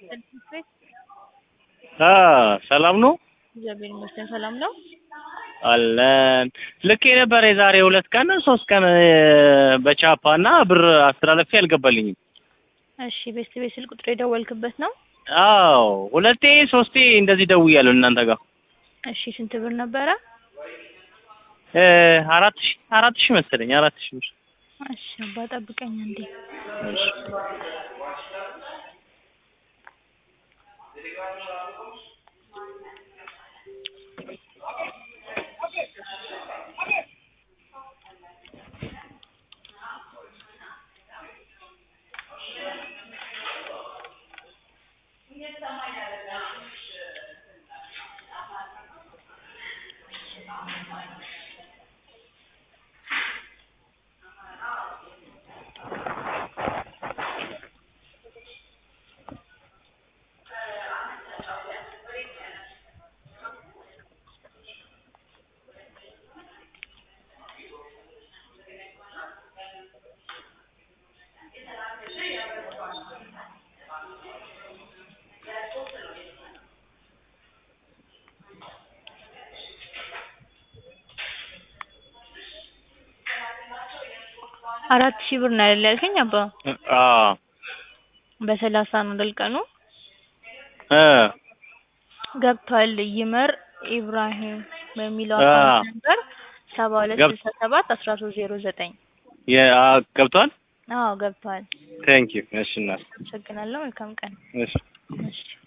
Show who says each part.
Speaker 1: ቤት
Speaker 2: አ ሰላም ነው
Speaker 1: እግዚአብሔር ይመስገን ሰላም ነው።
Speaker 2: አለን ልክ የነበረ የዛሬ ሁለት ቀን ሶስት ቀን በቻፓ እና ብር አስተላለፊ አልገባልኝም።
Speaker 1: እሺ ቤስት ቤት ስልክ ቁጥር የደወልክበት ነው?
Speaker 2: አዎ ሁለቴ ሶስቴ እንደዚህ ደውያለሁ እናንተ ጋር
Speaker 1: እሺ ስንት ብር ነበረ?
Speaker 2: እ አራት ሺህ አራት ሺህ መሰለኝ አራት ሺህ ብር
Speaker 1: እሺ አባ ጠብቀኝ እንዴ
Speaker 2: እሺ
Speaker 1: አራት ሺህ ብር ነው አይደል ያልከኝ አባ?
Speaker 2: አዎ
Speaker 1: በሰላሳ ነው አይደል ቀኑ?
Speaker 2: እ
Speaker 1: ገብቷል። ይመር ኢብራሂም በሚለው
Speaker 2: አ
Speaker 1: አካውንት ነበር ሰባ ሁለት
Speaker 2: ገብ-
Speaker 1: ስልሳ ሰባት አስራ ሶስት ዜሮ ዘጠኝ
Speaker 2: የ አ ገብቷል።
Speaker 1: አዎ ገብቷል።
Speaker 2: ቴንክ ዩ እሺ እናት
Speaker 1: አመሰግናለሁ። መልካም ቀን።
Speaker 2: እሺ
Speaker 1: እሺ